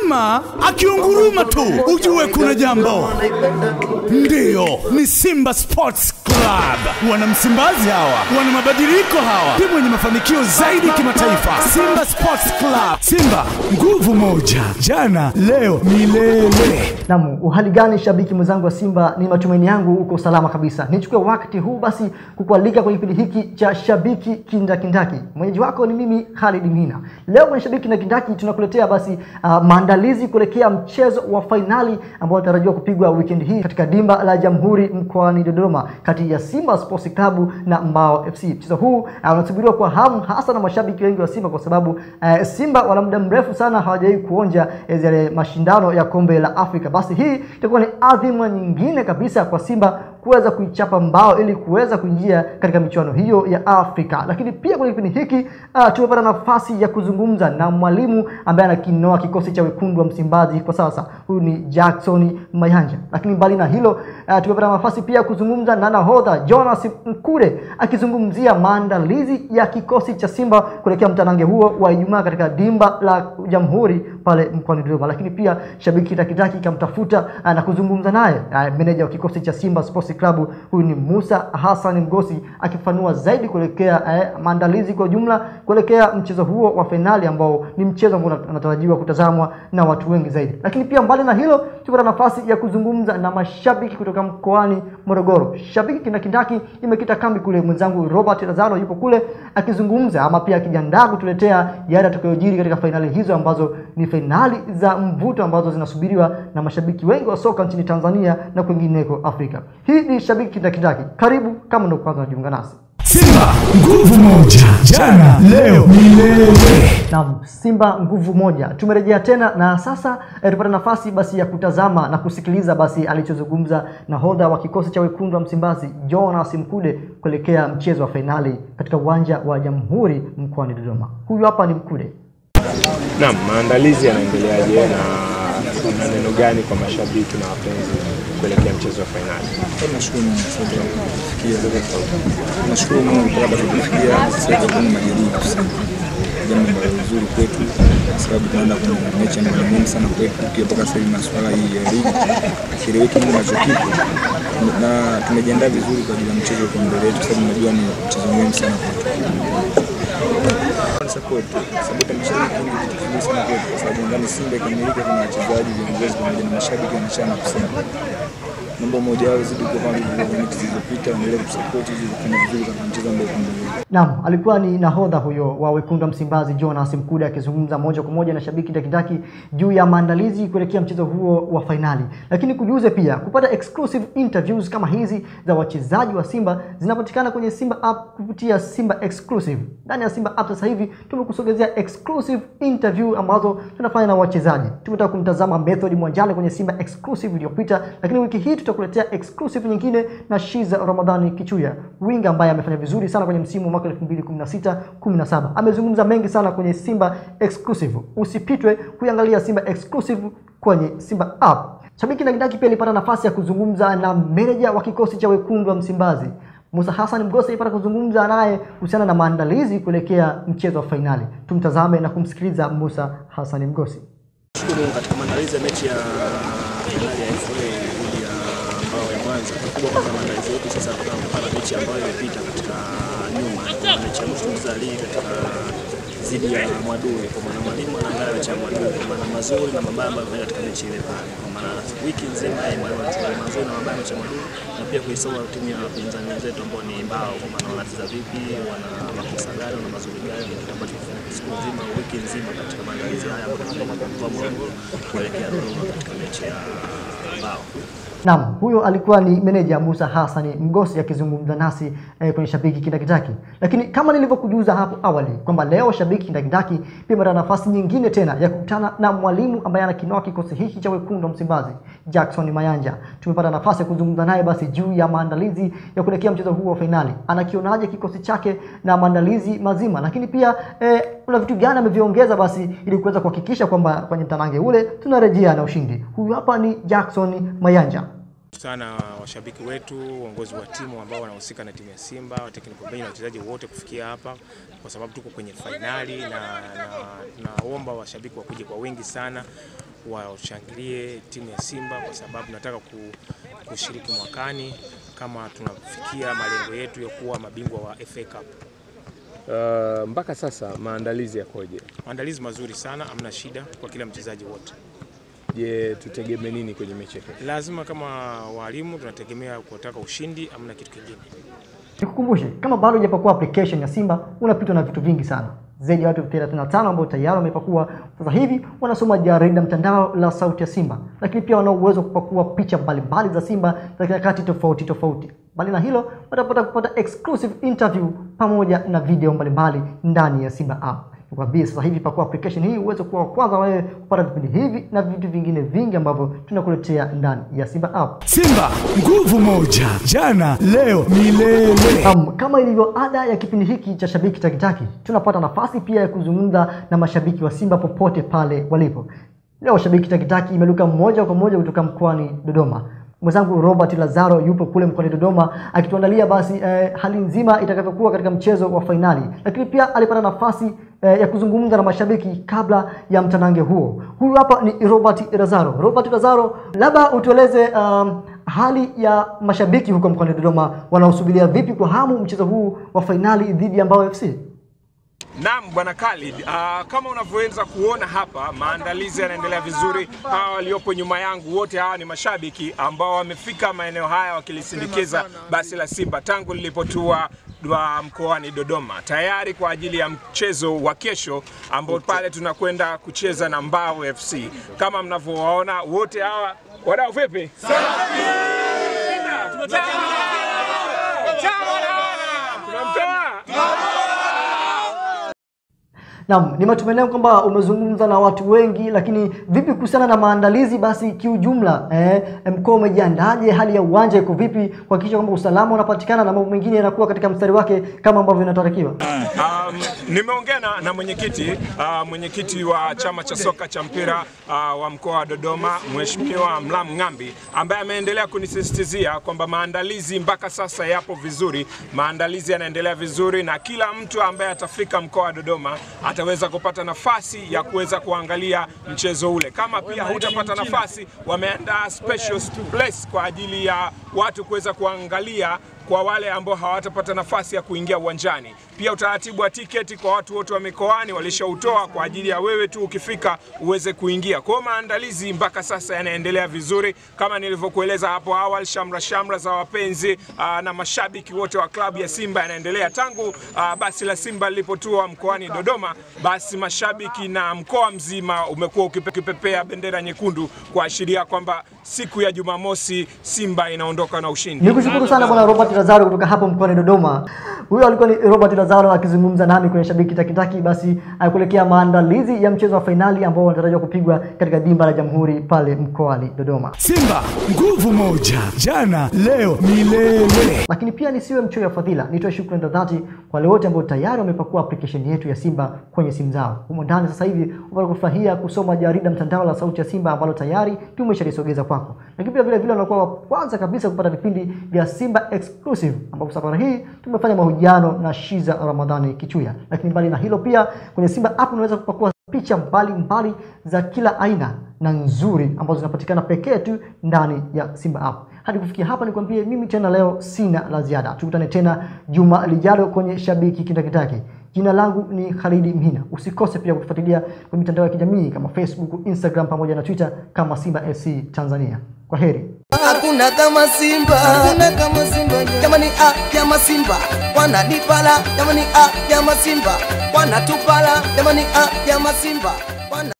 Mnyama akiunguruma tu ujue kuna jambo. Ndiyo, ni Simba Sports Club. Wana Msimbazi hawa, wana mabadiliko hawa, timu yenye mafanikio zaidi kimataifa. Simba Sports Club. Simba nguvu moja, jana, leo, milele. Naam, uhali gani shabiki mwenzangu wa Simba? Ni matumaini yangu uko salama kabisa. Nichukue wakati huu basi kukualika kwenye kipindi hiki cha shabiki kindakindaki. Mwenyeji wako ni mimi Khalid Mhina. Leo kwenye shabiki kindakindaki tunakuletea basi uh, maandalizi kuelekea mchezo wa fainali ambao unatarajiwa kupigwa weekend hii katika dimba la Jamhuri mkoani Dodoma kati ya Simba Sports Club na Mbao FC. Mchezo huu uh, unasubiriwa kwa hamu hasa na mashabiki wengi wa Simba kwa sababu uh, Simba wana muda mrefu sana hawajawahi kuonja eh, yale mashindano ya kombe la Afrika. Basi hii itakuwa ni adhima nyingine kabisa kwa Simba kuweza kuichapa mbao ili kuweza kuingia katika michuano hiyo ya Afrika. Lakini pia kwenye kipindi hiki uh, tumepata nafasi ya kuzungumza na mwalimu ambaye anakinoa kikosi cha wekundu wa Msimbazi kwa sasa. Huyu ni Jackson Mayanja. Lakini mbali na hilo uh, tumepata nafasi pia ya kuzungumza na nahodha Jonas Mkude akizungumzia maandalizi ya kikosi cha Simba kuelekea mtanange huo wa Ijumaa katika dimba la Jamhuri pale mkoani Dodoma. Lakini pia shabiki takitaki kamtafuta uh, na kuzungumza naye uh, meneja wa kikosi cha Simba Sports Club huyu ni Musa Hassan Mgosi akifanua zaidi kuelekea eh, maandalizi kwa jumla kuelekea mchezo huo wa fainali ambao ni mchezo ambao unatarajiwa kutazamwa na watu wengi zaidi. Lakini pia mbali na hilo, tupata nafasi ya kuzungumza na mashabiki kutoka mkoani Morogoro. Shabiki kindakindaki imekita kambi kule, mwenzangu Robert Lazaro yupo kule akizungumza ama pia akijiandaa kutuletea yale yatakayojiri katika fainali hizo ambazo ni fainali za mvuto ambazo zinasubiriwa na mashabiki wengi wa soka nchini Tanzania na kwingineko Afrika. Hii ni shabiki kindakindaki. Karibu kama ndio kwanza unajiunga nasi. Simba nguvu moja, jana, leo, milele. Naam, Simba nguvu moja. Tumerejea tena na sasa eh, tupata nafasi basi ya kutazama na kusikiliza basi alichozungumza nahodha wa kikosi cha wekundu wa Msimbazi Jonas Mkude kuelekea mchezo wa fainali katika uwanja wa Jamhuri mkoani Dodoma. Huyu hapa ni Mkude. Naam, maandalizi yanaendeleaje na una neno gani kwa mashabiki na wapenzi kuelekea mchezo wa fainali? Nashukuru Mungu kwa sababu tumefikia. Nashukuru Mungu kwa sababu tumefikia sasa hivi kuna majaribu sana. Jambo ambalo ni zuri kwetu kwa sababu tunaenda kwenye mechi ambayo ni muhimu sana kwetu. Pia mpaka sasa hivi masuala hii ya ligi kieleweki nini ambacho kipo na tumejiandaa vizuri kwa ajili ya mchezo kwa mbele yetu, sababu najua ni mchezo muhimu sana kwetu. Support support mashabiki ni kitu kizuri sana kwetu, kwa sababu ndani Simba ikamilika, kuna wachezaji, viongozi pamoja na mashabiki wanachama kusema mambo moja wao zidi kwa kama vile mechi zilizopita, waendelee kusupport ili kufanya vizuri katika mchezo ambao uko mbele. Naam, alikuwa ni nahodha huyo wa wekundu wa Msimbazi Jonas Mkude akizungumza moja kwa moja na shabiki ndakindaki juu ya maandalizi kuelekea mchezo huo wa fainali. Lakini kujuze pia kupata exclusive interviews kama hizi za wachezaji wa Simba zinapatikana kwenye Simba app kupitia Simba Exclusive. Ndani ya Simba app sasa hivi tumekusogezea exclusive interview ambazo tunafanya na wachezaji. Tumetaka kumtazama Method Mwanjale kwenye Simba Exclusive iliyopita, lakini wiki hii tutakuletea exclusive nyingine na Shiza Ramadhani Kichuya, winga ambaye amefanya vizuri sana kwenye msimu wa mwaka 2016 17. Amezungumza mengi sana kwenye Simba Exclusive. Usipitwe kuiangalia Simba Exclusive kwenye Simba app. Shabiki na Kidaki pia alipata nafasi ya kuzungumza na meneja wa kikosi cha wekundu wa Msimbazi Musa Hassan Mgosi alipata kuzungumza naye kuhusiana na maandalizi kuelekea mchezo wa fainali. Tumtazame na kumsikiliza Musa Hassan Mgosi. Shukuru katika maandalizi ya mechi ya fainali ya FA dhidi ya Mbao ya Mwanza. Kikubwa kwanza maandalizi yetu sasa kutokana kutokana na mechi ambayo imepita katika nyuma, mechi ya mwisho mzalii katika dhidi ya Mwadui, kwa maana mwalimu anaangalia mechi ya Mwadui kwa maana mazuri na mabaya ambayo amefanya katika mechi ile pale, kwa maana wiki nzima yeye mwalimu anachukua mazuri na mabaya mechi ya Mwadui na pia kuisoma timu ya wapinzani wenzetu ambao ni Mbao, kwa maana wanacheza vipi, wana makosa gani, wana mazuri gani, ni kitu ambacho kifanya siku nzima, wiki nzima katika maandalizi haya ambayo tunatoka kwa Morogoro kuelekea Dodoma katika mechi ya Mbao. Naam, huyo alikuwa ni meneja Musa Hassan Mgosi akizungumza nasi eh, kwenye Shabiki Kindakindaki. Lakini kama nilivyokujuza hapo awali kwamba leo Shabiki Kindakindaki pia mara nafasi nyingine tena ya kukutana na mwalimu ambaye anakinoa kikosi hiki cha wekundu wa Msimbazi, Jackson Mayanja. Tumepata nafasi ya kuzungumza naye basi juu ya maandalizi ya kuelekea mchezo huu wa fainali. Anakionaje kikosi chake na maandalizi mazima, lakini pia eh, kuna vitu gani ameviongeza basi ili kuweza kuhakikisha kwamba kwenye mtanange ule tunarejea na ushindi. Huyu hapa ni Jackson Mayanja. sana washabiki wetu, uongozi wa timu ambao wanahusika na timu ya Simba, technical bench na wachezaji wote kufikia hapa, kwa sababu tuko kwenye fainali na, na tunaomba washabiki wakuje kwa wingi sana washangilie timu ya Simba kwa sababu nataka ku, kushiriki mwakani kama tunafikia malengo yetu ya kuwa mabingwa wa FA Cup. Uh, mpaka sasa maandalizi yakoje? Maandalizi mazuri sana, hamna shida kwa kila mchezaji wote. Je, tutegemee nini kwenye mechi ya kesho? Lazima kama walimu tunategemea kutaka ushindi, hamna kitu kingine. Nikukumbushe, kama bado hujapakua application ya Simba, unapitwa na vitu vingi sana. Zaidi ya watu 35 ambao tayari wamepakua sasa hivi wanasoma jarida mtandao la Sauti ya Simba, lakini pia wana uwezo wa kupakua picha mbalimbali za Simba za nyakati tofauti tofauti. Mbali na hilo, watapata kupata exclusive interview pamoja na video mbalimbali ndani ya Simba app. Nikwambie sasa hivi pakua application hii uweze kuwa wa kwanza wewe kupata vipindi hivi na vitu vingine vingi ambavyo tunakuletea ndani ya Simba app. Simba nguvu moja, jana leo milele. Um, kama ilivyo ada ya kipindi hiki cha Shabiki Takitaki, tunapata nafasi pia ya kuzungumza na mashabiki wa Simba popote pale walipo. Leo Shabiki Takitaki imeluka moja kwa moja kutoka mkoani Dodoma. Mwenzangu Robert Lazaro yupo kule mkoani Dodoma akituandalia basi eh, hali nzima itakavyokuwa katika mchezo wa fainali, lakini pia alipata nafasi eh, ya kuzungumza na mashabiki kabla ya mtanange huo. Huyu hapa ni Robert Lazaro. Robert Lazaro, labda utueleze um, hali ya mashabiki huko mkoani Dodoma wanaosubiria vipi kwa hamu mchezo huu wa fainali dhidi ya Mbao FC? Naam, bwana Khalid, uh, kama unavyoweza kuona hapa, maandalizi yanaendelea vizuri. Hawa waliopo nyuma yangu wote hawa ni mashabiki ambao wamefika maeneo haya wakilisindikiza basi la Simba tangu lilipotua wa mkoani Dodoma tayari kwa ajili ya mchezo wa kesho ambao pale tunakwenda kucheza na Mbao FC. Kama mnavyowaona wote hawa wadau, vipi? Tunamtoa Naam, ni matumaini yangu kwamba umezungumza na watu wengi, lakini vipi kuhusiana na maandalizi basi kiujumla? Eh, mkoa umejiandaje? Hali ya uwanja iko vipi kuhakikisha kwamba usalama unapatikana na mambo mengine yanakuwa katika mstari wake kama ambavyo inatarakiwa? Um, nimeongea na, na mwenyekiti uh, mwenyekiti wa chama cha soka cha mpira uh, wa mkoa wa Dodoma Mheshimiwa Mlamu Ng'ambi ambaye ameendelea kunisisitizia kwamba maandalizi mpaka sasa yapo vizuri, maandalizi yanaendelea vizuri na kila mtu ambaye atafika mkoa wa Dodoma ataweza kupata nafasi ya kuweza kuangalia mchezo ule. Kama pia hutapata nafasi, wameandaa special place kwa ajili ya watu kuweza kuangalia kwa wale ambao hawatapata nafasi ya kuingia uwanjani. Pia utaratibu wa tiketi kwa watu wote wa mikoani walishautoa kwa ajili ya wewe tu ukifika uweze kuingia. Kwa hiyo maandalizi mpaka sasa yanaendelea vizuri, kama nilivyokueleza hapo awali, shamra shamra za wapenzi aa, na mashabiki wote wa klabu ya Simba yanaendelea tangu aa, basi la Simba lilipotua mkoani Dodoma. Basi mashabiki na mkoa mzima umekuwa ukipepea bendera nyekundu kuashiria kwamba siku ya Jumamosi Simba inaondoka na ushindi. Nikushukuru sana bwana Robert Lazaro kutoka hapo mkoani Dodoma. Huyo alikuwa ni Robert Lazaro akizungumza nami kwenye Shabiki Takitaki, basi akuelekea maandalizi ya mchezo wa fainali ambao wanatarajiwa kupigwa katika dimba la Jamhuri pale mkoani Dodoma. Simba nguvu moja, jana leo milele. Lakini pia nisiwe mchoyo wa fadhila, nitoe shukrani za dhati kwa wale wote ambao tayari wamepakua application yetu ya Simba kwenye simu zao. Humo ndani sasa hivi wapata kufurahia kusoma jarida mtandao la Sauti ya Simba ambalo tayari tumeshalisogeza kwako, lakini pia vile vile wanakuwa wa kwanza kabisa kupata vipindi vya Simba exclusive, ambapo safari hii tumefanya mahojiano na Shiza Ramadhani Kichuya. Lakini mbali na hilo, pia kwenye Simba app unaweza kupakua picha mbalimbali mbali za kila aina na nzuri ambazo zinapatikana pekee tu ndani ya Simba app. Hadi kufikia hapa, nikwambie mimi tena leo sina la ziada. Tukutane tena juma lijalo kwenye Shabiki Kindakitaki. Jina langu ni Khalidi Mhina. Usikose pia kutufuatilia kwenye mitandao ya kijamii kama Facebook, Instagram pamoja na Twitter kama Simba FC Tanzania. Kwa heri. Hakuna kama Simba, hakuna kama Simba. Jamani, ah, kama Simba wananipala, jamani, ah, kama Simba wanatupala, jamani, ah, kama Simba wana